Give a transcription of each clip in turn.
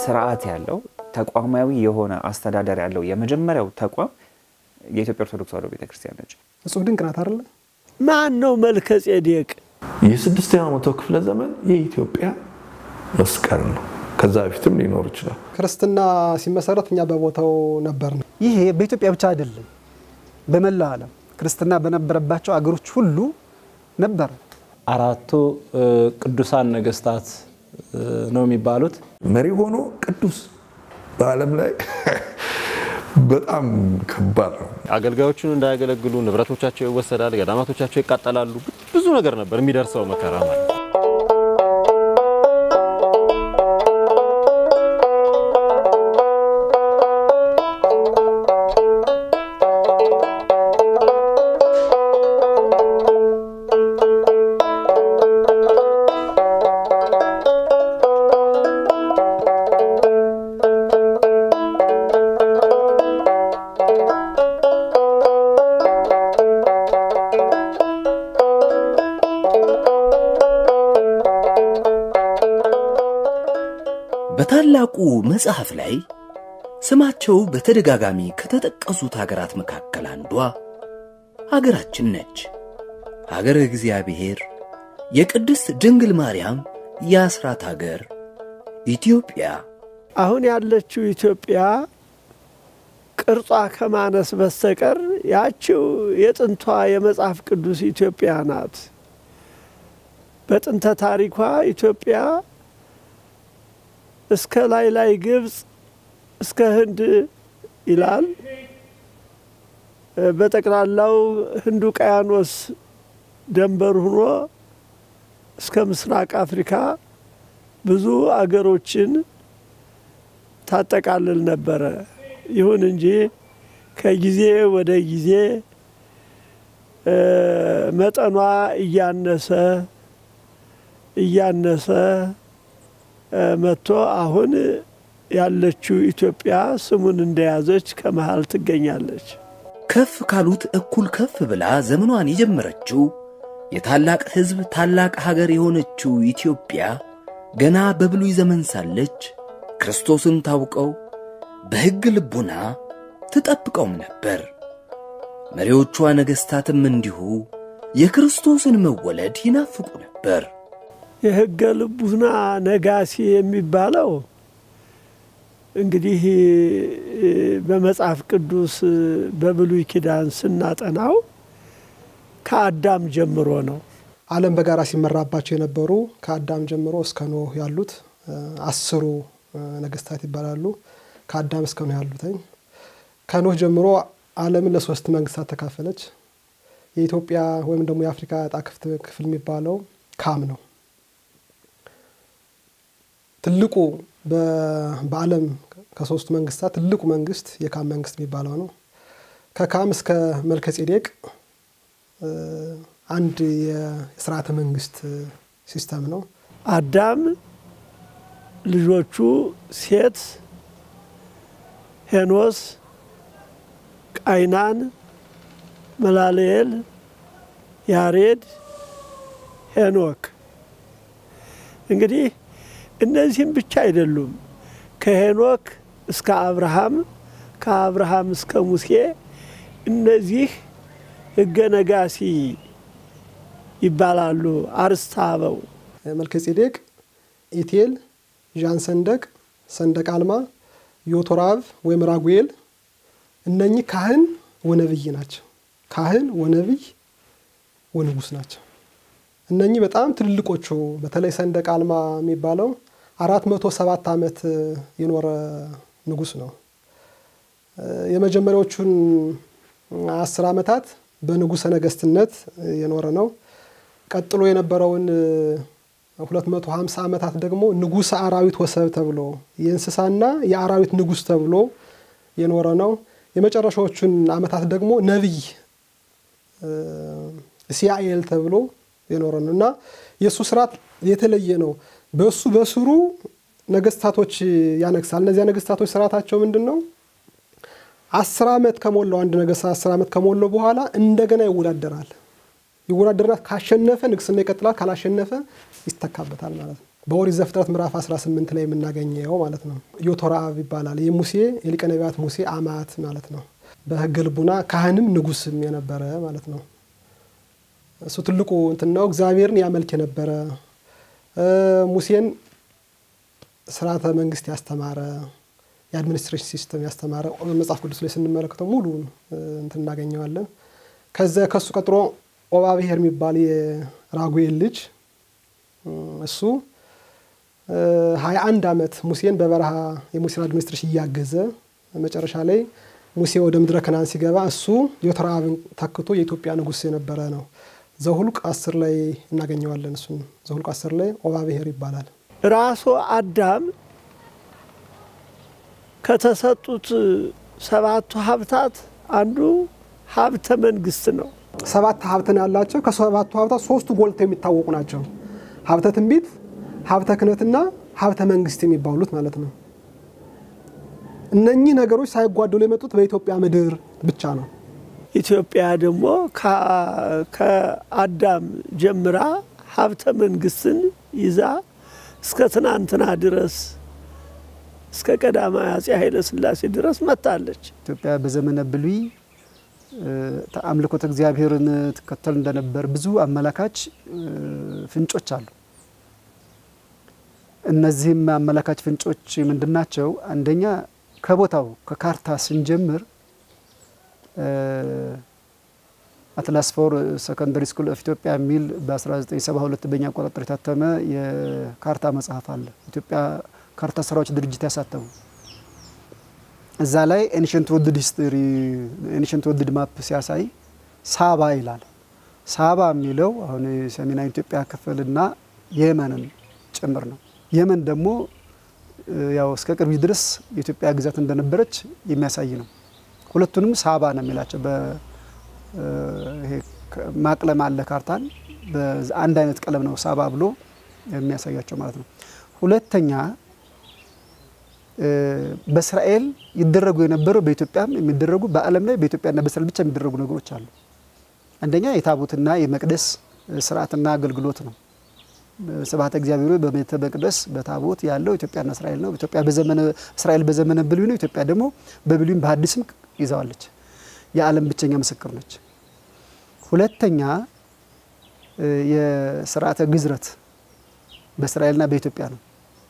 ስርዓት ያለው ተቋማዊ የሆነ አስተዳደር ያለው የመጀመሪያው ተቋም የኢትዮጵያ ኦርቶዶክስ ተዋሕዶ ቤተክርስቲያን ነች። እጹብ ድንቅ ናት አይደለ? ማን ነው መልከ ጼዴቅ? የስድስተኛው መቶ ክፍለ ዘመን የኢትዮጵያ መስቀል ነው። ከዛ በፊትም ሊኖር ይችላል። ክርስትና ሲመሰረት እኛ በቦታው ነበር ነው። ይሄ በኢትዮጵያ ብቻ አይደለም፣ በመላው ዓለም ክርስትና በነበረባቸው አገሮች ሁሉ ነበረ። አራቱ ቅዱሳን ነገስታት ነው የሚባሉት። መሪ ሆኖ ቅዱስ በዓለም ላይ በጣም ከባድ ነው። አገልጋዮቹን እንዳያገለግሉ ንብረቶቻቸው ይወሰዳል፣ ገዳማቶቻቸው ይቃጠላሉ። ብዙ ነገር ነበር የሚደርሰው መከራ ማለት ነው። በታላቁ መጽሐፍ ላይ ስማቸው በተደጋጋሚ ከተጠቀሱት ሀገራት መካከል አንዷ ሀገራችን ነች። ሀገረ እግዚአብሔር፣ የቅድስት ድንግል ማርያም የአስራት ሀገር ኢትዮጵያ። አሁን ያለችው ኢትዮጵያ ቅርጿ ከማነስ በስተቀር ያችው የጥንቷ የመጽሐፍ ቅዱስ ኢትዮጵያ ናት። በጥንተ ታሪኳ ኢትዮጵያ እስከ ላይ ላይ ግብፅ እስከ ህንድ ይላል። በጠቅላላው ህንድ ውቅያኖስ ደንበር ሆኖ እስከ ምስራቅ አፍሪካ ብዙ አገሮችን ታጠቃልል ነበረ። ይሁን እንጂ ከጊዜ ወደ ጊዜ መጠኗ እያነሰ እያነሰ መጥቶ አሁን ያለችው ኢትዮጵያ ስሙን እንደያዘች ከመሃል ትገኛለች። ከፍ ካሉት እኩል ከፍ ብላ ዘመኗን የጀመረችው የታላቅ ሕዝብ ታላቅ ሀገር የሆነችው ኢትዮጵያ ገና በብሉይ ዘመን ሳለች ክርስቶስን ታውቀው በሕግ ልቡና ትጠብቀውም ነበር። መሪዎቿ ነገሥታትም እንዲሁ የክርስቶስን መወለድ ይናፍቁ ነበር። የሕገ ልቡና ነጋሲ የሚባለው እንግዲህ በመጽሐፍ ቅዱስ በብሉይ ኪዳን ስናጠናው ከአዳም ጀምሮ ነው። ዓለም በጋራ ሲመራባቸው የነበሩ ከአዳም ጀምሮ እስከ ኖህ ያሉት አስሩ ነገስታት ይባላሉ። ከአዳም እስከ ኖህ ያሉትኝ ከኖህ ጀምሮ ዓለምን ለሶስት መንግስታት ተካፈለች። የኢትዮጵያ ወይም ደግሞ የአፍሪካ ዕጣ ክፍል የሚባለው ካም ነው። ትልቁ በዓለም ከሶስቱ መንግስታት ትልቁ መንግስት የካም መንግስት የሚባለው ነው። ከካም እስከ መልከጼዴቅ አንድ የስርዓተ መንግስት ሲስተም ነው። አዳም ልጆቹ ሴት፣ ሄኖስ፣ ቃይናን፣ መላልኤል፣ ያሬድ፣ ሄኖክ እንግዲህ እነዚህም ብቻ አይደሉም። ከሄኖክ እስከ አብርሃም፣ ከአብርሃም እስከ ሙሴ እነዚህ ሕገ ነጋሲ ይባላሉ። አርስተ አበው መልከጼዴቅ፣ ኢቴል፣ ዣን ሰንደቅ፣ ሰንደቅ አልማ፣ ዮቶራብ ወይም ራጉኤል እነኚህ ካህን ወነብይ ናቸው። ካህን ወነብይ ወንጉስ ናቸው። እነኚህ በጣም ትልልቆቹ በተለይ ሰንደቅ አልማ የሚባለው አራት መቶ ሰባት ዓመት የኖረ ንጉስ ነው። የመጀመሪያዎቹን አስር ዓመታት በንጉሰ ነገስትነት የኖረ ነው። ቀጥሎ የነበረውን 250 ዓመታት ደግሞ ንጉሰ አራዊት ወሰብ ተብሎ የእንስሳና የአራዊት ንጉስ ተብሎ የኖረ ነው። የመጨረሻዎቹን ዓመታት ደግሞ ነቢይ ሲያኤል ተብሎ የኖረ ነው እና የእሱ ስርዓት የተለየ ነው። በእሱ በስሩ ነገስታቶች ያነግሳል። እነዚያ ነገስታቶች ስርዓታቸው ምንድን ነው? አስር ዓመት ከሞላው አንድ ነገስት አስር ዓመት ከሞላው በኋላ እንደገና ይወዳደራል። ይወዳደራል። ካሸነፈ ንግስና ይቀጥላል፣ ካላሸነፈ ይስተካበታል ማለት ነው። በኦሪት ዘፍጥረት ምዕራፍ 18 ላይ የምናገኘው ማለት ነው። ዮቶራብ ይባላል። የሙሴ የሊቀ ነቢያት ሙሴ አማት ማለት ነው። በሕገ ልቡና ካህንም ንጉስም የነበረ ማለት ነው። እሱ ትልቁ እንትን ነው። እግዚአብሔርን ያመልክ የነበረ ሙሴን ስርዓተ መንግስት ያስተማረ የአድሚኒስትሬሽን ሲስተም ያስተማረ መጽሐፍ ቅዱስ ላይ ስንመለከተው ሙሉ እንትን እናገኘዋለን። ከዚያ ከሱ ቀጥሎ ኦባብሔር የሚባል የራጉኤል ልጅ እሱ ሀያ አንድ ዓመት ሙሴን በበረሃ የሙሴን አድሚኒስትሬሽን እያገዘ መጨረሻ ላይ ሙሴ ወደ ምድረ ከናን ሲገባ እሱ ዮተራብን ተክቶ የኢትዮጵያ ንጉሥ የነበረ ነው። ዘሁልቅ አስር ላይ እናገኘዋለን። እሱን ዘሁልቅ አስር ላይ ኦባብሔር ይባላል። ራሱ አዳም ከተሰጡት ሰባቱ ሀብታት አንዱ ሀብተ መንግስት ነው። ሰባት ሀብትን ያላቸው ከሰባቱ ሀብታት ሶስቱ ጎልተው የሚታወቁ ናቸው። ሀብተ ትንቢት፣ ሀብተ ክህነትና ሀብተ መንግስት የሚባሉት ማለት ነው። እነኚህ ነገሮች ሳይጓደሉ የመጡት በኢትዮጵያ ምድር ብቻ ነው። ኢትዮጵያ ደግሞ ከአዳም ጀምራ ሀብተ መንግስትን ይዛ እስከ ትናንትና ድረስ እስከ ቀዳማዊ አፄ ኃይለ ሥላሴ ድረስ መጥታለች። ኢትዮጵያ በዘመነ ብሉይ አምልኮተ እግዚአብሔርን ትከተል እንደነበር ብዙ አመላካች ፍንጮች አሉ። እነዚህም አመላካች ፍንጮች ምንድናቸው? አንደኛ ከቦታው ከካርታ ስንጀምር አትላስ ፎር ሰከንደሪ ስኩል ኦፍ ኢትዮጵያ የሚል በ1972 በኛ አቆጣጠር የታተመ የካርታ መጽሐፍ አለ። ኢትዮጵያ ካርታ ስራዎች ድርጅት ያሳተሙ እዛ ላይ ኤንሽንት ወርልድ ሂስትሪ ኤንሽንት ወርልድ ማፕ ሲያሳይ ሳባ ይላል። ሳባ የሚለው አሁን የሰሜናዊ ኢትዮጵያ ክፍልና የመንን ጭምር ነው። የመን ደግሞ ያው እስከ ቅርብ ድረስ የኢትዮጵያ ግዛት እንደነበረች የሚያሳይ ነው። ሁለቱንም ሳባ ነው የሚላቸው። ማቅለም አለ ካርታን አንድ አይነት ቀለም ነው ሳባ ብሎ የሚያሳያቸው ማለት ነው። ሁለተኛ በእስራኤል ይደረጉ የነበሩ በኢትዮጵያም የሚደረጉ በዓለም ላይ በኢትዮጵያና በእስራኤል ብቻ የሚደረጉ ነገሮች አሉ። አንደኛ የታቦትና የመቅደስ ስርዓትና አገልግሎት ነው። ስብሐተ እግዚአብሔር በቤተ መቅደስ በታቦት ያለው ኢትዮጵያና እስራኤል ነው። ኢትዮጵያ በዘመነ እስራኤል በዘመነ ብሉይ ነው። ኢትዮጵያ ደግሞ በብሉይም በሐዲስም ይዘዋለች። የዓለም ብቸኛ ምስክር ነች። ሁለተኛ የስርዓተ ግዝረት በእስራኤልና በኢትዮጵያ ነው።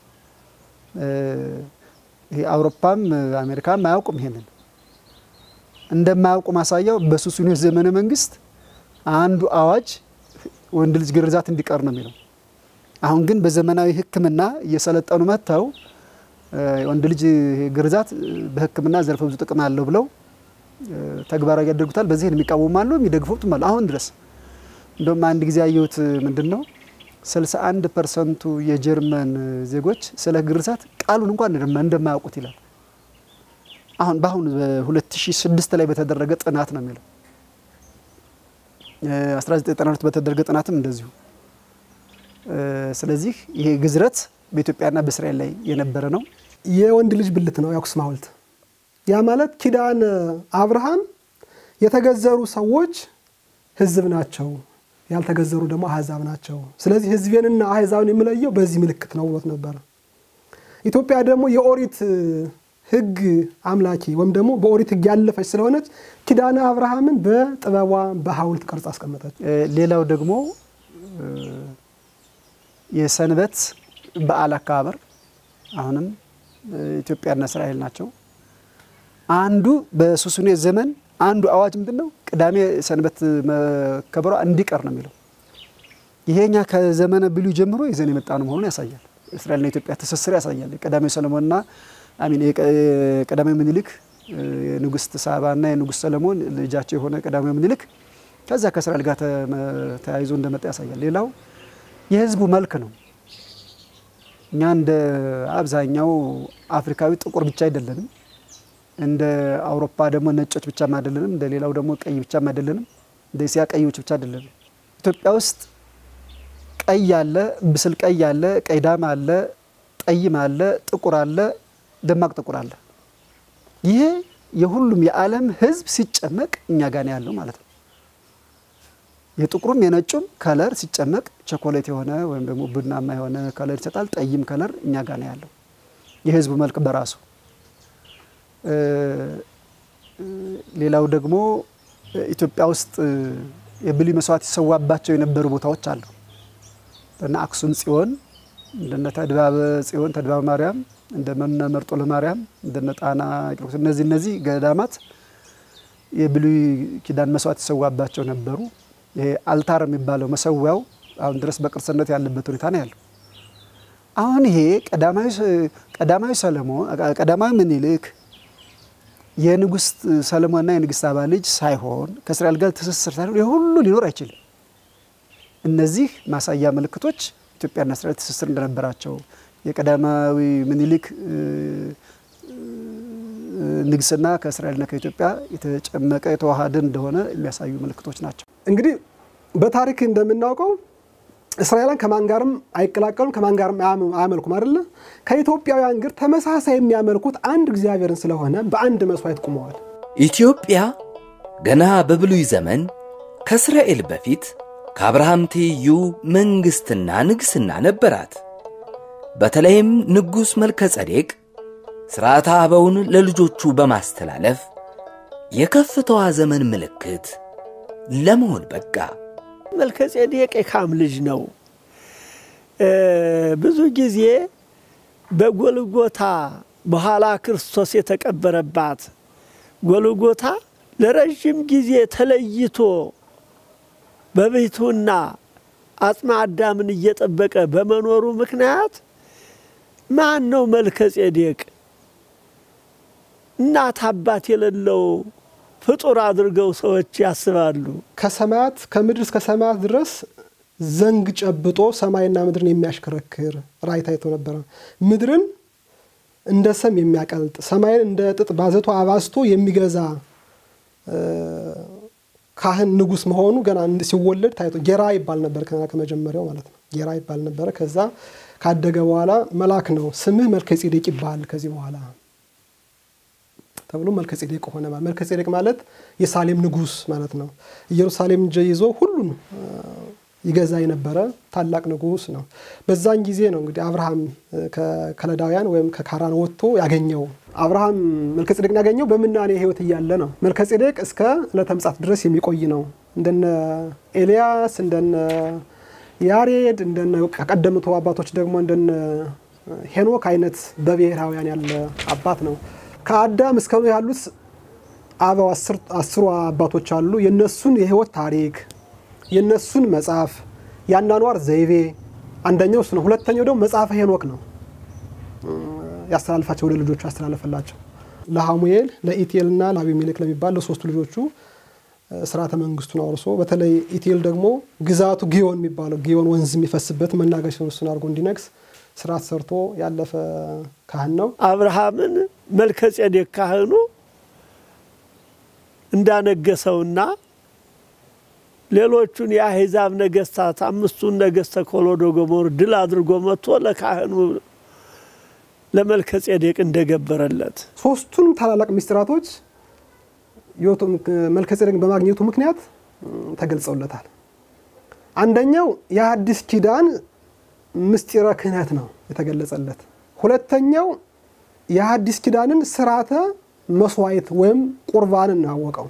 ይሄ አውሮፓም አሜሪካም አያውቁም። ይሄንን እንደማያውቁ ማሳያው በሱስንዮስ ዘመነ መንግስት አንዱ አዋጅ ወንድ ልጅ ግርዛት እንዲቀር ነው የሚለው። አሁን ግን በዘመናዊ ሕክምና እየሰለጠኑ መጥተው ወንድ ልጅ ግርዛት በሕክምና ዘርፈ ብዙ ጥቅም አለው ብለው ተግባራዊ ያደርጉታል። በዚህ የሚቃወሙ አሉ፣ የሚደግፉትም አሉ። አሁን ድረስ እንደውም አንድ ጊዜ ያየሁት ምንድን ነው 61 ፐርሰንቱ የጀርመን ዜጎች ስለ ግርዛት ቃሉን እንኳን እንደማያውቁት ይላል። አሁን በአሁኑ በ2006 ላይ በተደረገ ጥናት ነው የሚለው 1992 በተደረገ ጥናትም እንደዚሁ። ስለዚህ ይሄ ግዝረት በኢትዮጵያና በእስራኤል ላይ የነበረ ነው። የወንድ ልጅ ብልት ነው የአክሱም ሐውልት። ያ ማለት ኪዳን አብርሃም የተገዘሩ ሰዎች ህዝብ ናቸው፣ ያልተገዘሩ ደግሞ አህዛብ ናቸው። ስለዚህ ህዝቤንና አህዛብን የምለየው በዚህ ምልክት ነው ብሎት ነበር። ኢትዮጵያ ደግሞ የኦሪት ህግ አምላኪ ወይም ደግሞ በኦሪት ህግ ያለፈች ስለሆነች ኪዳነ አብርሃምን በጥበቧ በሐውልት ቅርጽ አስቀመጠች። ሌላው ደግሞ የሰንበት በዓል አከባበር አሁንም ኢትዮጵያና እስራኤል ናቸው። አንዱ በሱስንዮስ ዘመን አንዱ አዋጅ ምንድን ነው? ቅዳሜ ሰንበት መከበሯ እንዲቀር ነው የሚለው። ይሄኛ ከዘመነ ብሉይ ጀምሮ ይዘን የመጣ ነው መሆኑን ያሳያል። እስራኤልና ኢትዮጵያ ትስስር ያሳያል። የቀዳማዊ ሰለሞንና አሚን የቀዳማዊ ምኒልክ የንጉሥት ሳባና የንጉሥ ሰለሞን ልጃቸው የሆነ ቀዳማዊ ምኒልክ ከዛ ከእስራኤል ጋር ተያይዞ እንደመጣ ያሳያል። ሌላው የህዝቡ መልክ ነው። እኛ እንደ አብዛኛው አፍሪካዊ ጥቁር ብቻ አይደለንም። እንደ አውሮፓ ደግሞ ነጮች ብቻም አይደለንም። እንደ ሌላው ደግሞ ቀይ ብቻም አይደለንም። እንደ እስያ ቀዮች ብቻ አይደለንም። ኢትዮጵያ ውስጥ ቀይ አለ፣ ብስል ቀይ አለ፣ ቀይ ዳም አለ፣ ጠይም አለ፣ ጥቁር አለ፣ ደማቅ ጥቁር አለ። ይሄ የሁሉም የዓለም ህዝብ ሲጨመቅ እኛ ጋር ነው ያለው ማለት ነው። የጥቁሩም የነጩም ከለር ሲጨመቅ ቸኮሌት የሆነ ወይም ደግሞ ቡናማ የሆነ ከለር ይሰጣል። ጠይም ከለር እኛ ጋር ነው ያለው የህዝቡ መልክ በራሱ። ሌላው ደግሞ ኢትዮጵያ ውስጥ የብሉይ መስዋዕት ይሰዋባቸው የነበሩ ቦታዎች አሉ። እንደነ አክሱም ጽዮን፣ እንደነ ተድባበ ጽዮን ተድባበ ማርያም፣ እንደነ መርጦ ለማርያም፣ እንደነ ጣና ቂርቆስ እነዚህ እነዚህ ገዳማት የብሉይ ኪዳን መስዋዕት ይሰዋባቸው ነበሩ። ይሄ አልታር የሚባለው መሰዊያው አሁን ድረስ በቅርስነት ያለበት ሁኔታ ነው ያለው። አሁን ይሄ ቀዳማዊ ሰለሞን ቀዳማዊ ምኒልክ የንጉስ ሰለሞንና የንግስት ሳባ ልጅ ሳይሆን ከእስራኤል ጋር ትስስር ሳይሆን የሁሉ ሊኖር አይችልም። እነዚህ ማሳያ ምልክቶች ኢትዮጵያና እስራኤል ትስስር እንደነበራቸው የቀዳማዊ ምኒልክ ንግስና ከእስራኤልና ከኢትዮጵያ የተጨመቀ የተዋሃደ እንደሆነ የሚያሳዩ ምልክቶች ናቸው። እንግዲህ በታሪክ እንደምናውቀው እስራኤላን ከማን ጋርም አይቀላቀሉም፣ ከማን ጋርም አያመልኩም አይደለ? ከኢትዮጵያውያን ግን ተመሳሳይ የሚያመልኩት አንድ እግዚአብሔርን ስለሆነ በአንድ መስዋዕት ቁመዋል። ኢትዮጵያ ገና በብሉይ ዘመን ከእስራኤል በፊት ከአብርሃም ትይዩ መንግሥትና ንግሥና ነበራት። በተለይም ንጉሥ መልከ ጸዴቅ ሥርዓተ አበውን ለልጆቹ በማስተላለፍ የከፍታዋ ዘመን ምልክት ለመሆን በቃ። መልከ ጼዴቅ የካም ልጅ ነው። ብዙ ጊዜ በጎልጎታ በኋላ ክርስቶስ የተቀበረባት ጎልጎታ ለረዥም ጊዜ ተለይቶ በቤቱና አጽመ አዳምን እየጠበቀ በመኖሩ ምክንያት ማን ነው መልከ ጼዴቅ እናት አባት የሌለው ፍጡር አድርገው ሰዎች ያስባሉ። ከሰማያት ከምድር እስከ ሰማያት ድረስ ዘንግ ጨብጦ ሰማይና ምድርን የሚያሽከረክር ራእይ ታይቶ ነበረ። ምድርን እንደ ሰም የሚያቀልጥ ሰማይን እንደ ጥጥ ባዘቶ አባዝቶ የሚገዛ ካህን ንጉሥ መሆኑ ገና ሲወለድ ታይቶ ጌራ ይባል ነበር። ከመጀመሪያው ማለት ነው። ጌራ ይባል ነበረ። ከዛ ካደገ በኋላ መልአክ ነው ስምህ መልከ ጼዴቅ ይባል ከዚህ በኋላ ተብሎ መልከ ጼዴቅ ሆነ። መልከ ጼዴቅ ማለት የሳሌም ንጉሥ ማለት ነው። ኢየሩሳሌም ይዞ ሁሉን ይገዛ የነበረ ታላቅ ንጉሥ ነው። በዛን ጊዜ ነው እንግዲህ አብርሃም ከከለዳውያን ወይም ከካራን ወጥቶ ያገኘው። አብርሃም መልከ ጼዴቅን ያገኘው በምናኔ ሕይወት እያለ ነው። መልከ ጼዴቅ እስከ ዕለተ ምጽአት ድረስ የሚቆይ ነው። እንደነ ኤልያስ እንደነ ያሬድ እንደነ ከቀደምቱ አባቶች ደግሞ እንደነ ሄኖክ አይነት በብሔራውያን ያለ አባት ነው። ከአዳም እስከ ኖህ ያሉት አበው አስሩ አባቶች አሉ። የነሱን የህይወት ታሪክ የነሱን መጽሐፍ የአኗኗር ዘይቤ አንደኛው እሱ ነው። ሁለተኛው ደግሞ መጽሐፈ ሄኖክ ነው ያስተላልፋቸው ወደ ልጆቹ ያስተላለፈላቸው ለሐሙኤል ለኢቴልና ለአቢሜሌክ ለሚባል ለሶስቱ ልጆቹ ስርዓተ መንግስቱን አውርሶ በተለይ ኢቴል ደግሞ ግዛቱ ጊዮን የሚባለው ጊዮን ወንዝ የሚፈስበት መናገሻ እሱን አድርጎ እንዲነግስ ስርዓት ሰርቶ ያለፈ ካህን ነው። አብርሃምን መልከ ጼዴቅ ካህኑ እንዳነገሰውና ሌሎቹን የአሕዛብ ነገስታት አምስቱን ነገስተ ኮሎዶ ጎሞር ድል አድርጎ መጥቶ ለካህኑ ለመልከ ጼዴቅ እንደገበረለት ሶስቱንም ታላላቅ ሚስጥራቶች መልከ ጼዴቅን በማግኘቱ ምክንያት ተገልጸውለታል። አንደኛው የአዲስ ኪዳን ምስጢረ ክህነት ነው የተገለጸለት። ሁለተኛው የአዲስ ኪዳንን ስርዓተ መስዋዕት ወይም ቁርባንን ነው ያወቀው።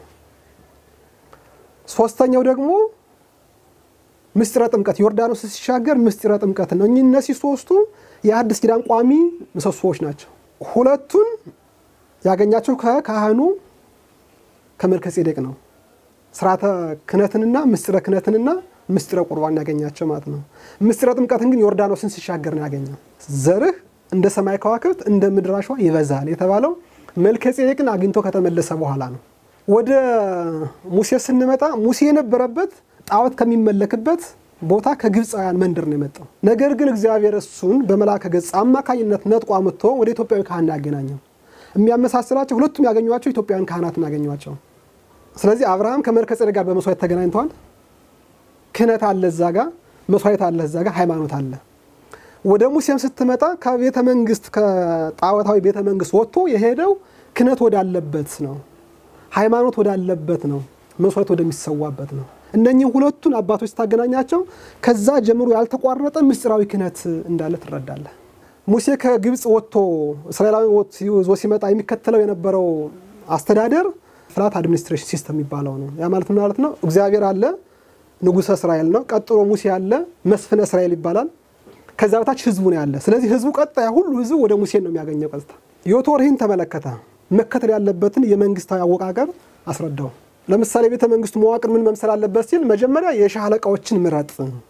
ሶስተኛው ደግሞ ምስጢረ ጥምቀት ዮርዳኖስ ሲሻገር ምስጢረ ጥምቀት ነው። እነዚህ ሶስቱ የአዲስ ኪዳን ቋሚ ምሰሶዎች ናቸው። ሁለቱን ያገኛቸው ከካህኑ ከመልከ ጼዴቅ ነው። ስርዓተ ክህነትንና ምስጢረ ክህነትንና ምስጢረ ቁርባን ያገኛቸው ማለት ነው። ምስጢረ ጥምቀትን ግን ዮርዳኖስን ሲሻገር ነው ያገኘው። ዘርህ እንደ ሰማይ ከዋክብት እንደ ምድር አሸዋ ይበዛል የተባለው መልከ ጼዴቅን አግኝቶ ከተመለሰ በኋላ ነው። ወደ ሙሴ ስንመጣ ሙሴ የነበረበት ጣዖት ከሚመለክበት ቦታ ከግብፃውያን መንደር ነው የመጣው። ነገር ግን እግዚአብሔር እሱን በመልአከ ገጽ አማካኝነት ነጥቆ አምጥቶ ወደ ኢትዮጵያዊ ካህን ያገናኘው። የሚያመሳስላቸው ሁለቱም ያገኟቸው ኢትዮጵያውያን ካህናትን ያገኟቸው። ስለዚህ አብርሃም ከመልከ ጼዴቅ ጋር በመስዋዕት ተገናኝተዋል። ክህነት አለ እዛ ጋ፣ መስዋዕት አለ እዛ ጋ፣ ሃይማኖት አለ። ወደ ሙሴም ስትመጣ ከቤተ መንግስት ከጣዖታዊ ቤተ መንግስት ወጥቶ የሄደው ክህነት ወዳለበት ነው፣ ሃይማኖት ወዳለበት ነው፣ መስዋዕት ወደሚሰዋበት ነው። እነኚህ ሁለቱን አባቶች ስታገናኛቸው ከዛ ጀምሮ ያልተቋረጠ ምስጢራዊ ክህነት እንዳለ ትረዳለህ። ሙሴ ከግብፅ ወጥቶ እስራኤላዊ ይዞ ሲመጣ የሚከተለው የነበረው አስተዳደር ፍላት አድሚኒስትሬሽን ሲስተም የሚባለው ነው። ያ ማለት ምን ማለት ነው? እግዚአብሔር አለ፣ ንጉሠ እስራኤል ነው። ቀጥሎ ሙሴ አለ፣ መስፍነ እስራኤል ይባላል። ከዛ በታች ህዝቡ ነው ያለ። ስለዚህ ህዝቡ ቀጥታ ሁሉ ህዝቡ ወደ ሙሴ ነው የሚያገኘው ቀጥታ። ዮቶር ይህን ተመለከተ። መከተል ያለበትን የመንግስታዊ አወቃቀር አስረዳው። ለምሳሌ ቤተ መንግስቱ መዋቅር ምን መምሰል አለበት ሲል መጀመሪያ የሻህ አለቃዎችን ምረጥ።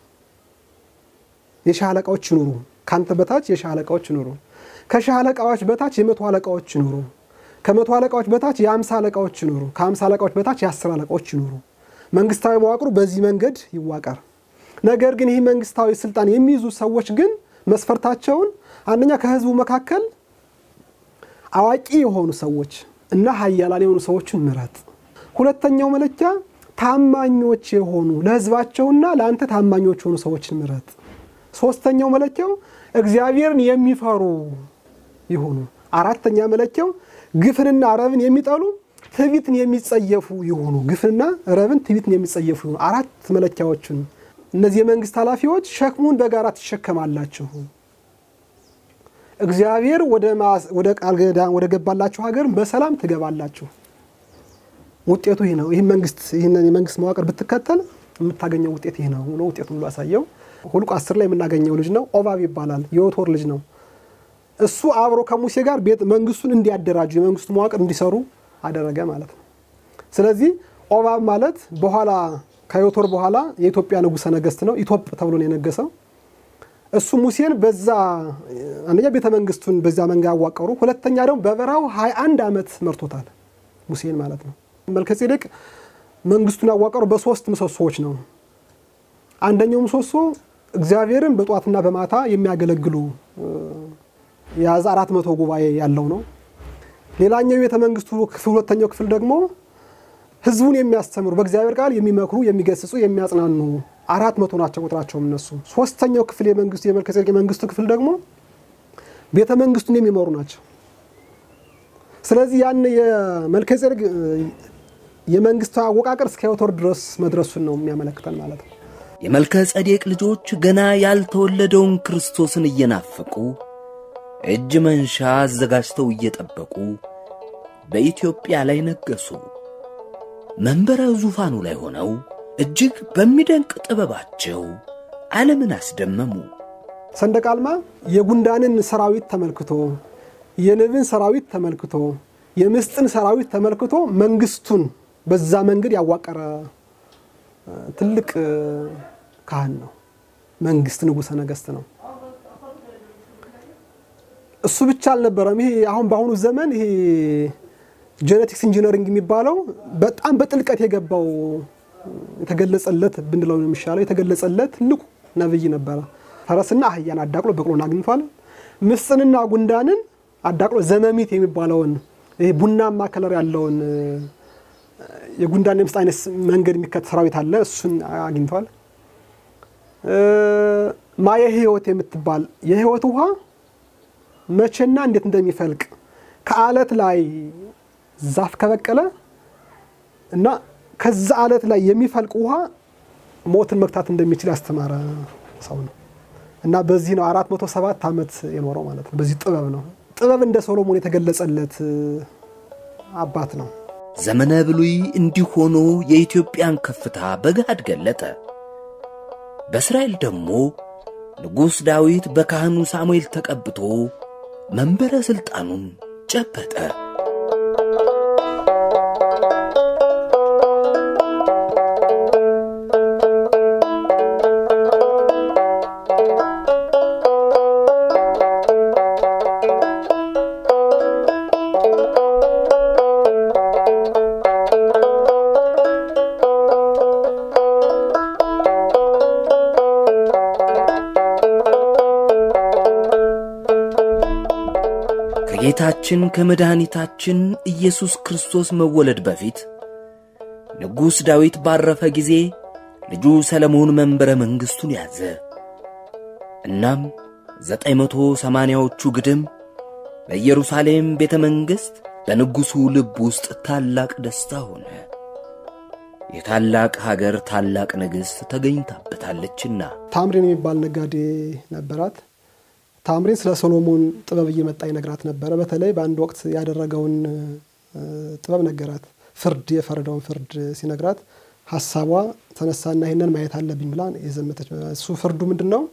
የሻህ አለቃዎች ይኑሩ፣ ካንተ በታች የሻህ አለቃዎች ይኑሩ። ከሻህ አለቃዎች በታች የመቶ አለቃዎች ይኑሩ። ከመቶ አለቃዎች በታች የአምሳ አለቃዎች ይኑሩ። ከአምሳ አለቃዎች በታች የአስር አለቃዎች ይኑሩ። መንግስታዊ መዋቅሩ በዚህ መንገድ ይዋቀር። ነገር ግን ይህ መንግስታዊ ስልጣን የሚይዙ ሰዎች ግን መስፈርታቸውን አንደኛ ከህዝቡ መካከል አዋቂ የሆኑ ሰዎች እና ሀያላን የሆኑ ሰዎችን ምረጥ። ሁለተኛው መለኪያ ታማኞች የሆኑ ለህዝባቸውና ለአንተ ታማኞች የሆኑ ሰዎችን ምረጥ። ሶስተኛው መለኪያው እግዚአብሔርን የሚፈሩ ይሁኑ። አራተኛ መለኪያው ግፍንና ረብን የሚጠሉ ትዕቢትን የሚጸየፉ ይሁኑ። ግፍንና ረብን ትዕቢትን የሚጸየፉ ይሁኑ። አራት መለኪያዎችን እነዚህ የመንግስት ኃላፊዎች ሸክሙን በጋራ ትሸከማላችሁ፣ እግዚአብሔር ወደ ቃል ኪዳን ወደ ገባላችሁ ሀገር በሰላም ትገባላችሁ። ውጤቱ ይህ ነው። ይህ መንግስት ይህንን የመንግስት መዋቅር ብትከተል የምታገኘው ውጤት ይህ ነው ብሎ ውጤቱ ሁሉ አሳየው። ሁልቁ አስር ላይ የምናገኘው ልጅ ነው። ኦባብ ይባላል። የዮቶር ልጅ ነው። እሱ አብሮ ከሙሴ ጋር ቤት መንግስቱን እንዲያደራጁ የመንግስቱ መዋቅር እንዲሰሩ አደረገ ማለት ነው። ስለዚህ ኦባብ ማለት በኋላ ከዮቶር በኋላ የኢትዮጵያ ንጉሠ ነገስት ነው። ኢትዮጵ ተብሎ ነው የነገሰው። እሱ ሙሴን በዛ አንደኛ ቤተ መንግስቱን በዛ መንጋ ያዋቀሩ፣ ሁለተኛ ደግሞ በበረሃው 21 ዓመት መርቶታል ሙሴን ማለት ነው። መልከጼዴቅ መንግስቱን ያዋቀሩ በሶስት ምሰሶዎች ነው። አንደኛው ምሰሶ እግዚአብሔርን በጧትና በማታ የሚያገለግሉ የያዘ አራት መቶ ጉባኤ ያለው ነው። ሌላኛው የቤተ መንግስቱ ክፍል ሁለተኛው ክፍል ደግሞ ህዝቡን የሚያስተምሩ በእግዚአብሔር ቃል የሚመክሩ፣ የሚገስጹ፣ የሚያጽናኑ አራት መቶ ናቸው ቁጥራቸውም እነሱ። ሶስተኛው ክፍል የመንግስቱ የመልከጼዴቅ የመንግስቱ ክፍል ደግሞ ቤተ መንግስቱን የሚመሩ ናቸው። ስለዚህ ያን የመልከጼዴቅ የመንግስቱ አወቃቀር እስከ ዮቶር ድረስ መድረሱን ነው የሚያመለክተን ማለት ነው። የመልከ ጸዴቅ ልጆች ገና ያልተወለደውን ክርስቶስን እየናፈቁ እጅ መንሻ አዘጋጅተው እየጠበቁ በኢትዮጵያ ላይ ነገሱ። መንበረ ዙፋኑ ላይ ሆነው እጅግ በሚደንቅ ጥበባቸው ዓለምን አስደመሙ። ሰንደቅ ዓላማ የጉንዳንን ሰራዊት ተመልክቶ የንብን ሰራዊት ተመልክቶ የምስጥን ሰራዊት ተመልክቶ መንግስቱን በዛ መንገድ ያዋቀረ ትልቅ ካህን ነው። መንግስት ንጉሠ ነገስት ነው። እሱ ብቻ አልነበረም። ይሄ አሁን በአሁኑ ዘመን ይሄ ጄኔቲክስ ኢንጂነሪንግ የሚባለው በጣም በጥልቀት የገባው የተገለጸለት ብንለው ነው የሚሻለው። የተገለጸለት ትልቁ ነብይ ነበረ። ፈረስና አህያን አዳቅሎ በቅሎን አግኝቷል። ምስጥንና ጉንዳንን አዳቅሎ ዘመሚት የሚባለውን ይሄ ቡናማ ከለር ያለውን የጉንዳን የምስጥ አይነት መንገድ የሚከተል ሰራዊት አለ። እሱን አግኝቷል። ማየ ህይወት የምትባል የህይወት ውሃ መቼና እንዴት እንደሚፈልቅ ከአለት ላይ ዛፍ ከበቀለ እና ከዛ አለት ላይ የሚፈልቅ ውሃ ሞትን መግታት እንደሚችል ያስተማረ ሰው ነው እና በዚህ ነው አራት መቶ ሰባት ዓመት የኖረው ማለት ነው። በዚህ ጥበብ ነው ጥበብ እንደ ሶሎሞን የተገለጸለት አባት ነው። ዘመነ ብሉይ እንዲህ ሆኖ የኢትዮጵያን ከፍታ በገሃድ ገለጠ። በእስራኤል ደግሞ ንጉሥ ዳዊት በካህኑ ሳሙኤል ተቀብቶ መንበረ ሥልጣኑን ጨበጠ። ከጌታችን ከመድኃኒታችን ኢየሱስ ክርስቶስ መወለድ በፊት ንጉሥ ዳዊት ባረፈ ጊዜ ልጁ ሰለሞን መንበረ መንግሥቱን ያዘ። እናም ዘጠኝ መቶ ሰማንያዎቹ ግድም በኢየሩሳሌም ቤተ መንግሥት በንጉሡ ልብ ውስጥ ታላቅ ደስታ ሆነ። የታላቅ ሀገር ታላቅ ንግሥት ተገኝታበታለችና ታምሪን የሚባል ነጋዴ ነበራት። ታምሪን ስለ ሶሎሞን ጥበብ እየመጣ ይነግራት ነበረ። በተለይ በአንድ ወቅት ያደረገውን ጥበብ ነገራት። ፍርድ የፈረደውን ፍርድ ሲነግራት ሀሳቧ ተነሳና ይህንን ማየት አለብኝ ብላ የዘመተች። እሱ ፍርዱ ምንድን ነው?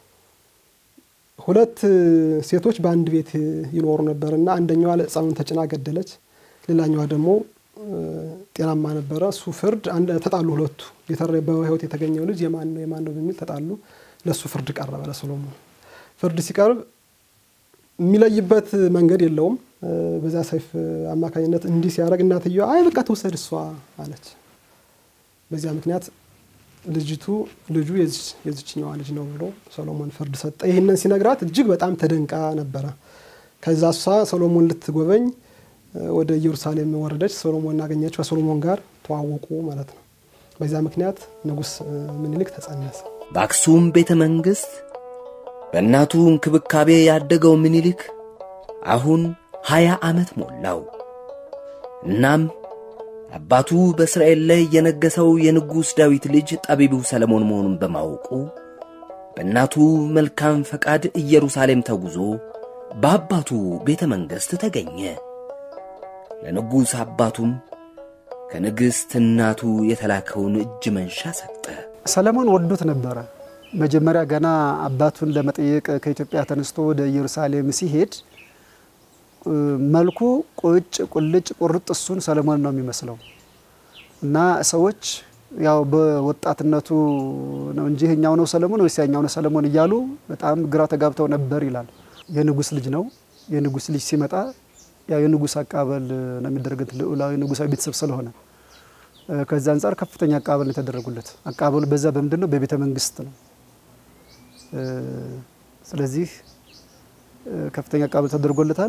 ሁለት ሴቶች በአንድ ቤት ይኖሩ ነበር እና አንደኛዋ ሕፃኑን ተጭና ገደለች፣ ሌላኛዋ ደግሞ ጤናማ ነበረ። እሱ ፍርድ ተጣሉ። ሁለቱ በሕይወት የተገኘው ልጅ የማን ነው የማን ነው በሚል ተጣሉ። ለእሱ ፍርድ ቀረበ ለሶሎሞን። ፍርድ ሲቀርብ የሚለይበት መንገድ የለውም። በዛ ሰይፍ አማካኝነት እንዲህ ሲያደርግ እናትየዋ አይ በቃ ትውሰድ እሷ አለች። በዚያ ምክንያት ልጅቱ ልጁ የዚችኛዋ ልጅ ነው ብሎ ሰሎሞን ፍርድ ሰጠ። ይህንን ሲነግራት እጅግ በጣም ተደንቃ ነበረ። ከዛ እሷ ሰሎሞን ልትጎበኝ ወደ ኢየሩሳሌም ወረደች። ሰሎሞን አገኘች። ከሰሎሞን ጋር ተዋወቁ ማለት ነው። በዚያ ምክንያት ንጉሥ ምኒልክ ተጸነሰ። በአክሱም ቤተ መንግሥት በእናቱ እንክብካቤ ያደገው ምኒልክ አሁን ሀያ ዓመት ሞላው። እናም አባቱ በእስራኤል ላይ የነገሰው የንጉሥ ዳዊት ልጅ ጠቢቡ ሰለሞን መሆኑን በማወቁ በእናቱ መልካም ፈቃድ ኢየሩሳሌም ተጉዞ በአባቱ ቤተ መንግሥት ተገኘ። ለንጉሥ አባቱም ከንግሥት እናቱ የተላከውን እጅ መንሻ ሰጠ። ሰለሞን ወዶት ነበረ። መጀመሪያ ገና አባቱን ለመጠየቅ ከኢትዮጵያ ተነስቶ ወደ ኢየሩሳሌም ሲሄድ መልኩ ቁጭ ቁልጭ ቁርጥ እሱን ሰለሞን ነው የሚመስለው እና ሰዎች ያው በወጣትነቱ ነው እንጂ ይሄኛው ነው ሰለሞን ወይስ ያኛው ነው ሰለሞን እያሉ በጣም ግራ ተጋብተው ነበር ይላል። የንጉሥ ልጅ ነው። የንጉሥ ልጅ ሲመጣ ያው የንጉሥ አቀባበል ነው የሚደረግት ልዑላዊ ንጉሳዊ ቤተሰብ ስለሆነ ከዛ አንጻር ከፍተኛ አቀባበል ነው የተደረጉለት። አቀባበሉ በዛ በምንድን ነው? በቤተ መንግስት ነው። ስለዚህ ከፍተኛ አቀባበል ተደርጎለታል።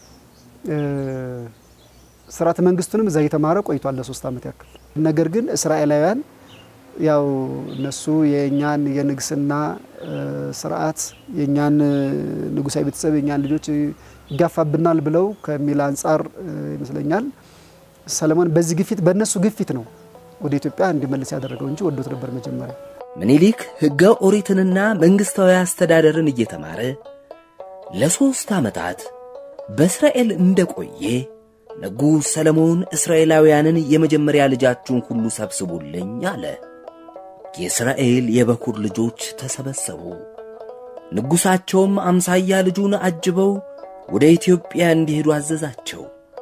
ስርዓተ መንግስቱንም እዛ እየተማረ ቆይቷል ለሶስት ዓመት ያክል። ነገር ግን እስራኤላውያን ያው እነሱ የእኛን የንግስና ስርዓት የእኛን ንጉሳዊ ቤተሰብ የእኛን ልጆች ይጋፋብናል ብለው ከሚል አንጻር ይመስለኛል ሰለሞን በዚህ ግፊት በእነሱ ግፊት ነው ወደ ኢትዮጵያ እንዲመለስ ያደረገው እንጂ ወዶት ነበር መጀመሪያ። ምኒልክ ሕገ ኦሪትንና መንግሥታዊ አስተዳደርን እየተማረ ለሦስት ዓመታት በእስራኤል እንደቆየ ንጉሥ ሰለሞን እስራኤላውያንን የመጀመሪያ ልጃችሁን ሁሉ ሰብስቡልኝ አለ። የእስራኤል የበኩር ልጆች ተሰበሰቡ። ንጉሣቸውም አምሳያ ልጁን አጅበው ወደ ኢትዮጵያ እንዲሄዱ አዘዛቸው።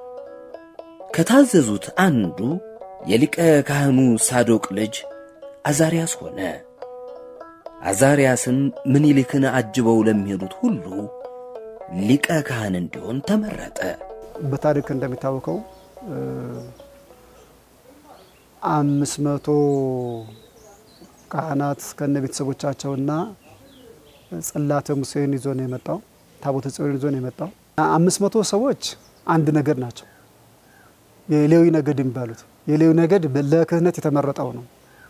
ከታዘዙት አንዱ የሊቀ ካህኑ ሳዶቅ ልጅ አዛርያስ ሆነ። አዛርያስም ምኒልክን አጅበው ለሚሄዱት ሁሉ ሊቀ ካህን እንዲሆን ተመረጠ። በታሪክ እንደሚታወቀው አምስት መቶ ካህናት ከነ ቤተሰቦቻቸውና ጽላተ ሙሴን ይዞ ነው የመጣው። ታቦተ ጽዮን ይዞ ነው የመጣው። አምስት መቶ ሰዎች አንድ ነገድ ናቸው። የሌዊ ነገድ የሚባሉት የሌዊ ነገድ ለክህነት የተመረጠው ነው።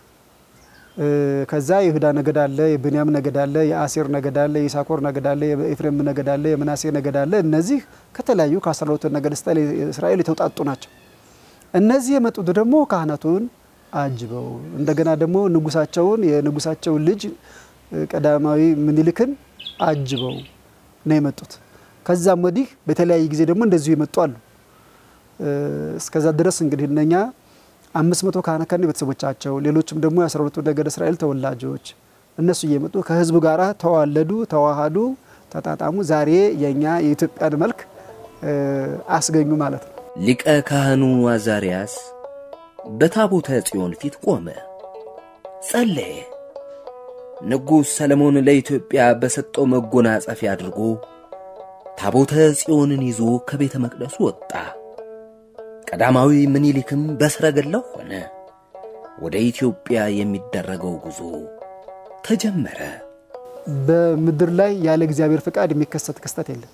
ከዛ የይሁዳ ነገድ አለ፣ የብንያም ነገድ አለ፣ የአሴር ነገድ አለ፣ የኢሳኮር ነገድ አለ፣ የኤፍሬም ነገድ አለ፣ የምናሴ ነገድ አለ። እነዚህ ከተለያዩ ከአስራ ሁለቱ ነገድ እስራኤል የተውጣጡ ናቸው። እነዚህ የመጡት ደግሞ ካህናቱን አጅበው እንደገና ደግሞ ንጉሳቸውን የንጉሳቸውን ልጅ ቀዳማዊ ምኒልክን አጅበው ነው የመጡት። ከዛም ወዲህ በተለያየ ጊዜ ደግሞ እንደዚሁ የመጡ አሉ። እስከዛ ድረስ እንግዲህ እነኛ አምስት መቶ ካህናት ከነ ቤተሰቦቻቸው ሌሎችም ደግሞ የአስራ ሁለቱ ነገድ እስራኤል ተወላጆች እነሱ እየመጡ ከህዝቡ ጋር ተዋለዱ፣ ተዋሃዱ፣ ተጣጣሙ። ዛሬ የእኛ የኢትዮጵያን መልክ አስገኙ ማለት ነው። ሊቀ ካህኑ አዛርያስ በታቦተ ጽዮን ፊት ቆመ፣ ጸለየ። ንጉሥ ሰለሞን ለኢትዮጵያ በሰጠው መጎናጸፊያ አድርጎ ታቦተ ጽዮንን ይዞ ከቤተ መቅደሱ ወጣ። ቀዳማዊ ምኒልክም በሰረገላው ሆነ። ወደ ኢትዮጵያ የሚደረገው ጉዞ ተጀመረ። በምድር ላይ ያለ እግዚአብሔር ፍቃድ የሚከሰት ክስተት የለም።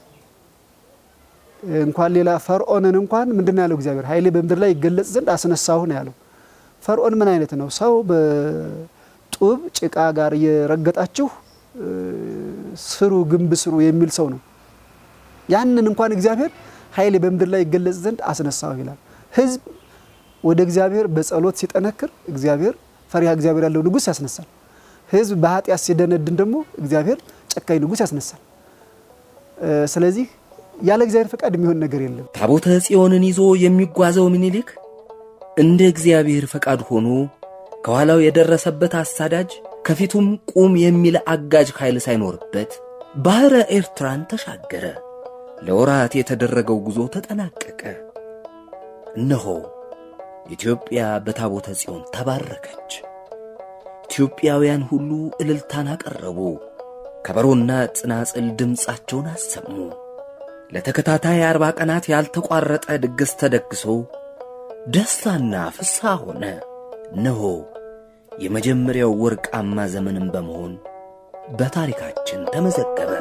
እንኳን ሌላ ፈርዖንን እንኳን ምንድን ነው ያለው እግዚአብሔር ኃይሌ በምድር ላይ ይገለጽ ዘንድ አስነሳሁ ነው ያለው። ፈርዖን ምን አይነት ነው? ሰው በጡብ ጭቃ ጋር እየረገጣችሁ ስሩ ግንብ ስሩ የሚል ሰው ነው። ያንን እንኳን እግዚአብሔር ኃይሌ በምድር ላይ ይገለጽ ዘንድ አስነሳሁ ይላል። ህዝብ ወደ እግዚአብሔር በጸሎት ሲጠነክር እግዚአብሔር ፈሪሃ እግዚአብሔር ያለው ንጉሥ ያስነሳል። ሕዝብ በኃጢአት ሲደነድን ደግሞ እግዚአብሔር ጨካኝ ንጉሥ ያስነሳል። ስለዚህ ያለ እግዚአብሔር ፈቃድ የሚሆን ነገር የለም። ታቦተ ጽዮንን ይዞ የሚጓዘው ምኒልክ እንደ እግዚአብሔር ፈቃድ ሆኖ ከኋላው የደረሰበት አሳዳጅ ከፊቱም ቁም የሚል አጋጅ ኃይል ሳይኖርበት ባሕረ ኤርትራን ተሻገረ። ለወራት የተደረገው ጉዞ ተጠናቀቀ። እነሆ ኢትዮጵያ በታቦተ ጽዮን ተባረከች። ኢትዮጵያውያን ሁሉ እልልታን አቀረቡ። ከበሮና ጽናጽል ድምፃቸውን አሰሙ። ለተከታታይ አርባ ቀናት ያልተቋረጠ ድግስ ተደግሶ ደስታና ፍስሐ ሆነ። እነሆ የመጀመሪያው ወርቃማ ዘመንም በመሆን በታሪካችን ተመዘገበ።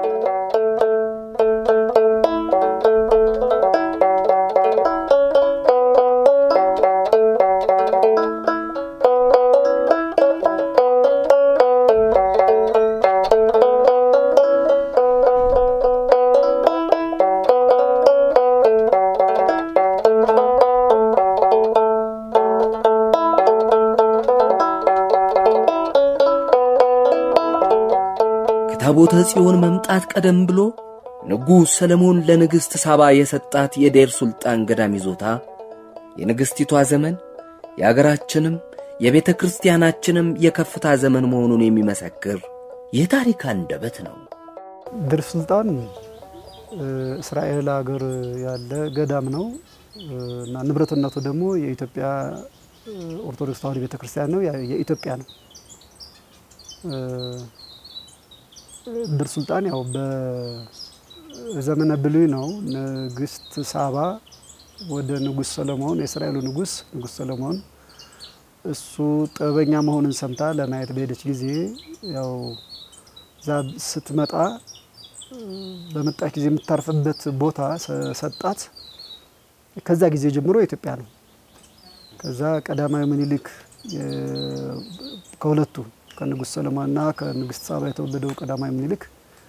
ከታቦተ ጽዮን መምጣት ቀደም ብሎ ንጉሥ ሰለሞን ለንግሥት ሳባ የሰጣት የዴር ሱልጣን ገዳም ይዞታ የንግሥቲቷ ዘመን የአገራችንም የቤተ ክርስቲያናችንም የከፍታ ዘመን መሆኑን የሚመሰክር የታሪክ አንደበት ነው። ዴር ሱልጣን እስራኤል ሀገር ያለ ገዳም ነው እና ንብረትነቱ ደግሞ የኢትዮጵያ ኦርቶዶክስ ተዋሕዶ ቤተ ክርስቲያን ነው፣ የኢትዮጵያ ነው። ዴር ሱልጣን ያው በዘመነ ብሉይ ነው። ንግስት ሳባ ወደ ንጉሥ ሰለሞን የእስራኤሉ ንጉሥ ንጉሥ ሰለሞን እሱ ጥበበኛ መሆኑን ሰምታ ለማየት በሄደች ጊዜ ያው እዛ ስትመጣ በመጣች ጊዜ የምታርፍበት ቦታ ሰጣት። ከዛ ጊዜ ጀምሮ ኢትዮጵያ ነው። ከዛ ቀዳማዊ ምኒልክ ከሁለቱ ከንጉሥ ሰለሞንና ከንግስት ሳባ የተወለደው ቀዳማዊ ምኒልክ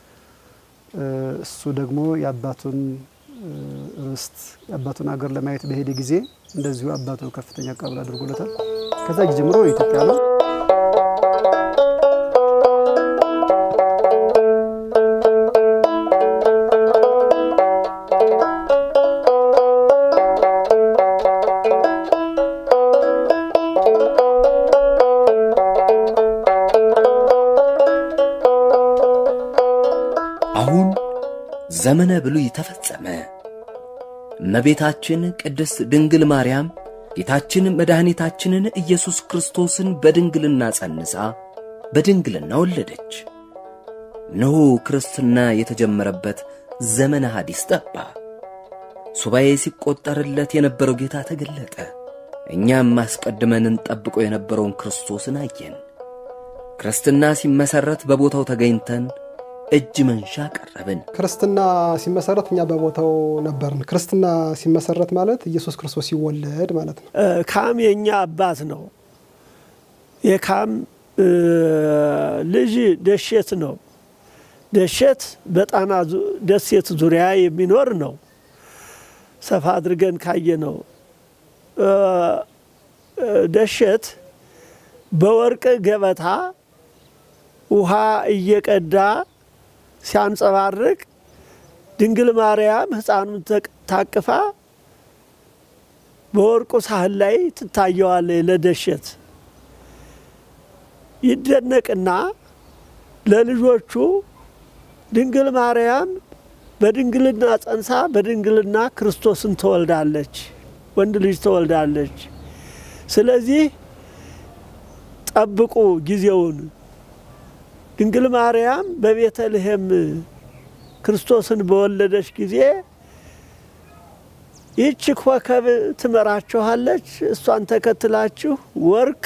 እሱ ደግሞ የአባቱን ርስት የአባቱን ሀገር ለማየት በሄደ ጊዜ እንደዚሁ አባቱ ከፍተኛ አቀባበል አድርጎለታል። ከዛ ጊዜ ጀምሮ ኢትዮጵያ ነው። አሁን ዘመነ ብሉይ ተፈጸመ። እመቤታችን ቅድስት ድንግል ማርያም ጌታችን መድኃኒታችንን ኢየሱስ ክርስቶስን በድንግልና ጸንሳ በድንግልና ወለደች። እነሆ ክርስትና የተጀመረበት ዘመነ ሐዲስ ጠባ። ሱባኤ ሲቆጠርለት የነበረው ጌታ ተገለጠ። እኛም አስቀድመን እንጠብቀው የነበረውን ክርስቶስን አየን። ክርስትና ሲመሠረት በቦታው ተገኝተን እጅ መንሻ ቀረብን። ክርስትና ሲመሰረት እኛ በቦታው ነበርን። ክርስትና ሲመሰረት ማለት ኢየሱስ ክርስቶስ ሲወለድ ማለት ነው። ካም የኛ አባት ነው። የካም ልጅ ደሼት ነው። ደሼት በጣና ደሴት ዙሪያ የሚኖር ነው። ሰፋ አድርገን ካየ ነው። ደሼት በወርቅ ገበታ ውሃ እየቀዳ ሲያንጸባርቅ ድንግል ማርያም ሕፃኑን ታቅፋ በወርቁ ሳህን ላይ ትታየዋለች። ለደሸት ይደነቅና ለልጆቹ ድንግል ማርያም በድንግልና ጸንሳ በድንግልና ክርስቶስን ትወልዳለች፣ ወንድ ልጅ ትወልዳለች። ስለዚህ ጠብቁ ጊዜውን ድንግል ማርያም በቤተልሔም ክርስቶስን በወለደች ጊዜ ይህች ኮከብ ትመራችኋለች። እሷን ተከትላችሁ ወርቅ፣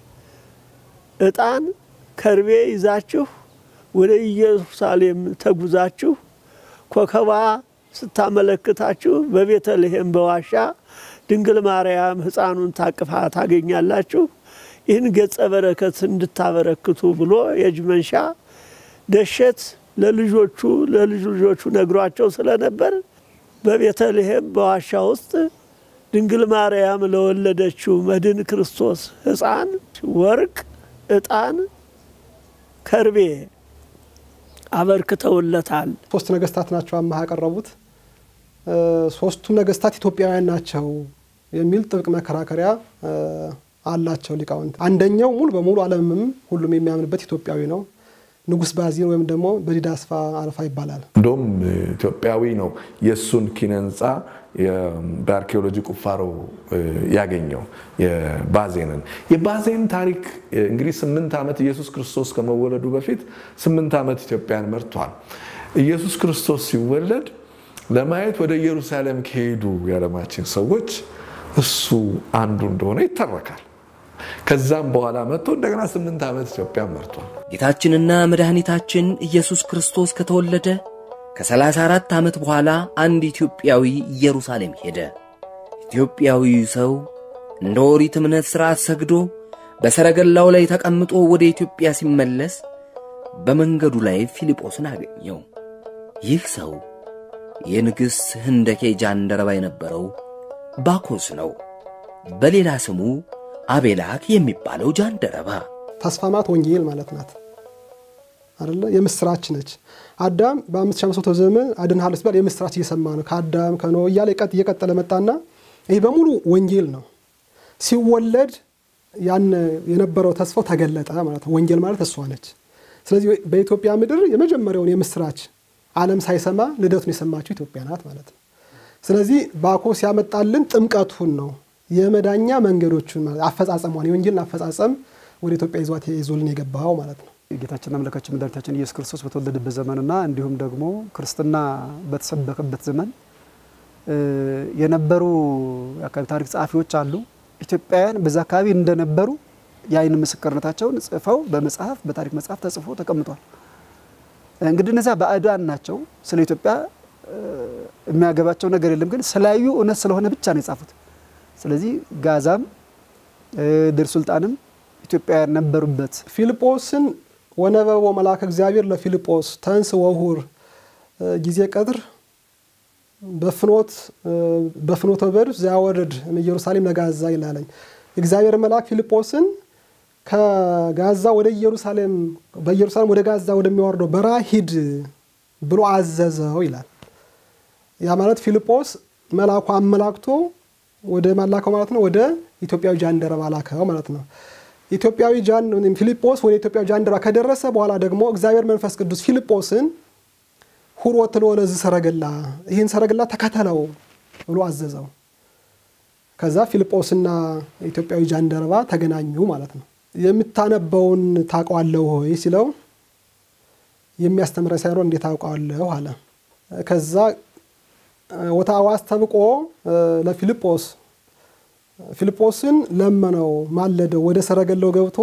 ዕጣን፣ ከርቤ ይዛችሁ ወደ ኢየሩሳሌም ተጉዛችሁ ኮከቧ ስታመለክታችሁ በቤተልሔም በዋሻ ድንግል ማርያም ሕፃኑን ታቅፋ ታገኛላችሁ። ይህን ገጸ በረከት እንድታበረክቱ ብሎ የእጅ መንሻ ደሸት ለልጆቹ ለልጅ ልጆቹ ነግሯቸው ስለነበር በቤተልሔም በዋሻ ውስጥ ድንግል ማርያም ለወለደችው መድን ክርስቶስ ሕፃን ወርቅ፣ ዕጣን፣ ከርቤ አበርክተውለታል። ሶስት ነገስታት ናቸው አማሃ ያቀረቡት። ሶስቱም ነገስታት ኢትዮጵያውያን ናቸው የሚል ጥብቅ መከራከሪያ አላቸው ሊቃውንት። አንደኛው ሙሉ በሙሉ ዓለምም ሁሉም የሚያምንበት ኢትዮጵያዊ ነው። ንጉስ ባዚን ወይም ደግሞ በዲዳ አስፋ አልፋ ይባላል። እንደውም ኢትዮጵያዊ ነው የእሱን ኪነ ህንፃ በአርኪኦሎጂ ቁፋሮ ያገኘው የባዜንን የባዜን ታሪክ እንግዲህ ስምንት ዓመት ኢየሱስ ክርስቶስ ከመወለዱ በፊት ስምንት ዓመት ኢትዮጵያን መርቷል። ኢየሱስ ክርስቶስ ሲወለድ ለማየት ወደ ኢየሩሳሌም ከሄዱ የዓለማችን ሰዎች እሱ አንዱ እንደሆነ ይተረካል። ከዛም በኋላ መጥቶ እንደገና ስምንት ዓመት ኢትዮጵያን መርቷል። ጌታችንና መድኃኒታችን ኢየሱስ ክርስቶስ ከተወለደ ከ34 ዓመት በኋላ አንድ ኢትዮጵያዊ ኢየሩሳሌም ሄደ። ኢትዮጵያዊው ሰው እንደ ኦሪት እምነት ሥርዓት ሰግዶ በሰረገላው ላይ ተቀምጦ ወደ ኢትዮጵያ ሲመለስ በመንገዱ ላይ ፊልጶስን አገኘው። ይህ ሰው የንግሥት ህንደኬ ጃንደረባ የነበረው ባኮስ ነው። በሌላ ስሙ አቤላክ የሚባለው ጃንደረባ ተስፋ ማለት ወንጌል ማለት ናት አይደለ? የምስራች ነች። አዳም በ5500 ዘመን አድንሃለሁ ሲባል የምስራች እየሰማ ነው። ከአዳም ከኖህ እያለ እየቀጠለ መጣና ይህ በሙሉ ወንጌል ነው። ሲወለድ ያን የነበረው ተስፋው ተገለጠ ማለት ነው። ወንጌል ማለት እሷ ነች። ስለዚህ በኢትዮጵያ ምድር የመጀመሪያውን የምስራች ዓለም ሳይሰማ ልደቱን የሰማችው ኢትዮጵያ ናት ማለት ነው። ስለዚህ ባኮስ ያመጣልን ጥምቀቱን ነው የመዳኛ መንገዶቹን ማለት አፈጻጸሟን የወንጌልን አፈጻጸም ወደ ኢትዮጵያ ይዟት ይዞልን የገባው ማለት ነው። ጌታችንና አምላካችን መድኃኒታችን ኢየሱስ ክርስቶስ በተወለደበት ዘመንና እንዲሁም ደግሞ ክርስትና በተሰበከበት ዘመን የነበሩ የአካባቢ ታሪክ ጸሐፊዎች አሉ። ኢትዮጵያውያን በዛ አካባቢ እንደነበሩ የአይን ምስክርነታቸውን ጽፈው በመጽሐፍ በታሪክ መጽሐፍ ተጽፎ ተቀምጧል። እንግዲህ እነዚያ ባዕዳን ናቸው። ስለ ኢትዮጵያ የሚያገባቸው ነገር የለም። ግን ስላዩ እውነት ስለሆነ ብቻ ነው የጻፉት። ስለዚህ ጋዛም ድር ሱልጣንም ኢትዮጵያውያን ነበሩበት። ፊልጶስን ወነበቦ መልአከ እግዚአብሔር ለፊልጶስ ተንስ ወሁር ጊዜ ቀትር በፍኖት በፍኖተ በድር ዚያወርድ ኢየሩሳሌም ለጋዛ ይላለኝ። እግዚአብሔር መልአክ ፊልጶስን ከጋዛ ወደ ኢየሩሳሌም በኢየሩሳሌም ወደ ጋዛ ወደሚወርደው በረሃ ሂድ ብሎ አዘዘው ይላል። ያ ማለት ፊልጶስ መልአኩ አመላክቶ ወደ ማላከው ማለት ነው። ወደ ኢትዮጵያዊ ጃንደረባ ላከው ማለት ነው። ኢትዮጵያዊ ጃን ፊልጶስ ወደ ኢትዮጵያዊ ጃንደረባ ከደረሰ በኋላ ደግሞ እግዚአብሔር መንፈስ ቅዱስ ፊልጶስን ሁር ወትሎ ለዚህ ሰረገላ ይህን ሰረገላ ተከተለው ብሎ አዘዘው። ከዛ ፊልጶስና ኢትዮጵያዊ ጃንደረባ ተገናኙ ማለት ነው። የምታነበውን ታውቀዋለሁ ሆይ ሲለው የሚያስተምረ ሳይሆን እንዴት አውቀዋለሁ አለ። ከዛ ወታዋስ ተብቆ ለፊልጶስ ፊልጶስን ለመነው፣ ማለደው። ወደ ሰረገላው ገብቶ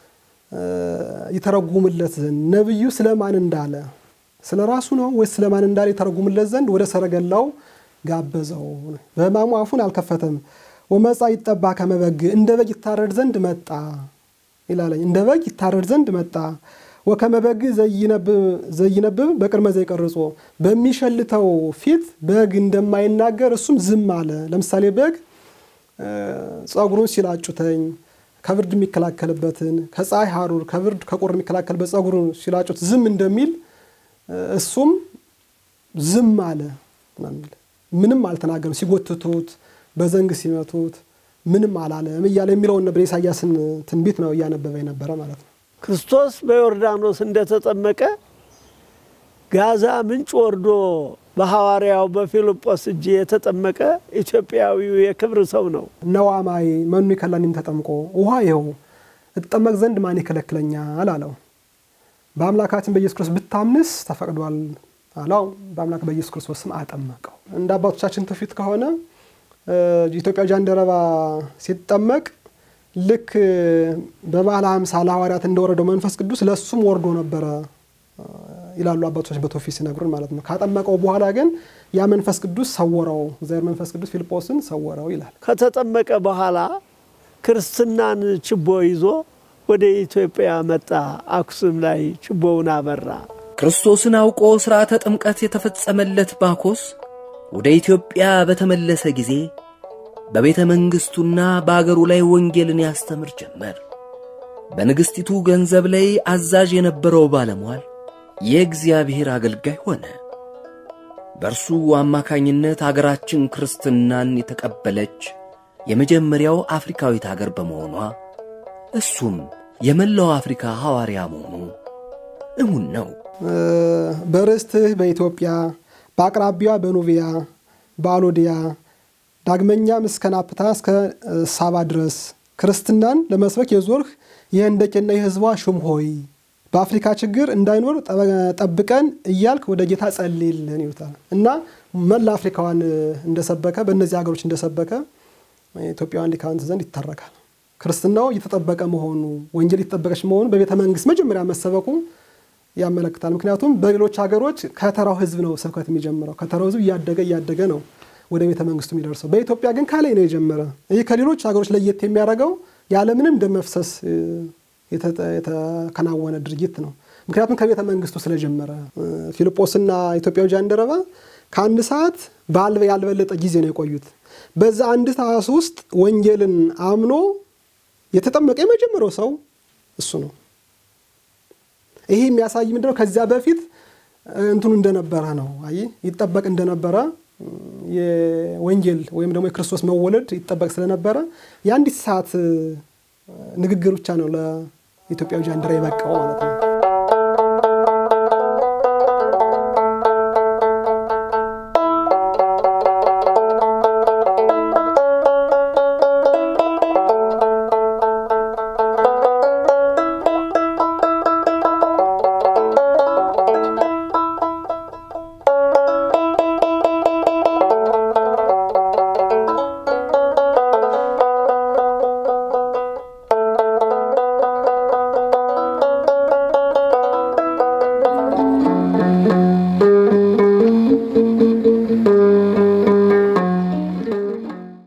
ይተረጉምለት ዘንድ ነቢዩ ስለማን እንዳለ ስለ ራሱ ነው ወይስ ስለማን እንዳለ ይተረጉምለት ዘንድ ወደ ሰረገላው ጋበዘው። በሕማሙ አፉን አልከፈተም። ወመጻ ይጠባ ከመበግ እንደ በግ ይታረድ ዘንድ መጣ ይላለኝ። እንደ በግ ይታረድ ዘንድ መጣ። ወከመበግ ዘይነብብ በቅድመ ዘይቀርጾ በሚሸልተው ፊት በግ እንደማይናገር እሱም ዝም አለ። ለምሳሌ በግ ጸጉሩን ሲላጩተኝ ከብርድ የሚከላከልበትን ከፀሐይ ሐሩር ከብርድ ከቁር የሚከላከልበት ጸጉሩን ሲላጩት ዝም እንደሚል እሱም ዝም አለ። ምንም አልተናገርም። ሲጎትቱት፣ በዘንግ ሲመቱት ምንም አላለም እያለ የሚለውን ነበር። የኢሳያስን ትንቢት ነው እያነበበ የነበረ ማለት ነው። ክርስቶስ በዮርዳኖስ እንደተጠመቀ ጋዛ ምንጭ ወርዶ በሐዋርያው በፊልጶስ እጅ የተጠመቀ ኢትዮጵያዊው የክብር ሰው ነው። ነዋማይ መኑ ይከላኒም ተጠምቆ ውሃ ይኸው እጠመቅ ዘንድ ማን ይከለክለኛል አለው። በአምላካችን በኢየሱስ ክርስቶስ ብታምንስ ተፈቅዷል አለው። በአምላክ በኢየሱስ ክርስቶስ ስም አጠመቀው። እንደ አባቶቻችን ትውፊት ከሆነ ኢትዮጵያ ጃንደረባ ሲጠመቅ ልክ በበዓለ ሃምሳ ለሐዋርያት እንደወረደው መንፈስ ቅዱስ ለእሱም ወርዶ ነበረ ይላሉ አባቶች በትውፊት ሲነግሩን ማለት ነው። ካጠመቀው በኋላ ግን ያ መንፈስ ቅዱስ ሰወረው፣ እግዚአብሔር መንፈስ ቅዱስ ፊልጶስን ሰወረው ይላል። ከተጠመቀ በኋላ ክርስትናን ችቦ ይዞ ወደ ኢትዮጵያ መጣ። አክሱም ላይ ችቦውን አበራ። ክርስቶስን አውቆ ሥርዓተ ጥምቀት የተፈጸመለት ባኮስ ወደ ኢትዮጵያ በተመለሰ ጊዜ በቤተ መንግሥቱና በአገሩ ላይ ወንጌልን ያስተምር ጀመር። በንግሥቲቱ ገንዘብ ላይ አዛዥ የነበረው ባለሟል የእግዚአብሔር አገልጋይ ሆነ። በእርሱ አማካኝነት አገራችን ክርስትናን የተቀበለች የመጀመሪያው አፍሪካዊት አገር በመሆኗ እሱም የመላው አፍሪካ ሐዋርያ መሆኑ እሙን ነው። በርስትህ በኢትዮጵያ በአቅራቢያ በኑቢያ በአሎዲያ ዳግመኛም እስከ ናፕታ እስከ ሳባ ድረስ ክርስትናን ለመስበክ የዞርህ የህንደቄና የህዝቧ ሹም ሆይ በአፍሪካ ችግር እንዳይኖር ጠብቀን እያልክ ወደ ጌታ ጸልይልን ይሉታል እና መላ አፍሪካዋን እንደሰበከ በእነዚህ ሀገሮች እንደሰበከ ኢትዮጵያውያን ሊቃውንት ዘንድ ይተረካል። ክርስትናው እየተጠበቀ መሆኑ ወንጌል እየተጠበቀች መሆኑ በቤተ መንግስት መጀመሪያ መሰበኩ ያመለክታል። ምክንያቱም በሌሎች ሀገሮች ከተራው ህዝብ ነው ስብከት የሚጀምረው። ከተራው ህዝብ እያደገ እያደገ ነው ወደ ቤተ መንግስቱ የሚደርሰው። በኢትዮጵያ ግን ከላይ ነው የጀመረ። ይህ ከሌሎች ሀገሮች ለየት የሚያደርገው ያለምንም ደም መፍሰስ የተከናወነ ድርጊት ነው። ምክንያቱም ከቤተ መንግስቱ ስለጀመረ ፊልጶስና ኢትዮጵያዊ ጃንደረባ ከአንድ ሰዓት ያልበለጠ ጊዜ ነው የቆዩት። በዛ አንድ ሰዓት ውስጥ ወንጌልን አምኖ የተጠመቀ የመጀመሪያው ሰው እሱ ነው። ይሄ የሚያሳይ ምንድነው? ከዚያ በፊት እንትኑ እንደነበረ ነው። አይ ይጠበቅ እንደነበረ የወንጌል ወይም ደግሞ የክርስቶስ መወለድ ይጠበቅ ስለነበረ የአንዲት ሰዓት ንግግር ብቻ ነው ለኢትዮጵያዊ ጃንደረባ የበቃው ማለት ነው።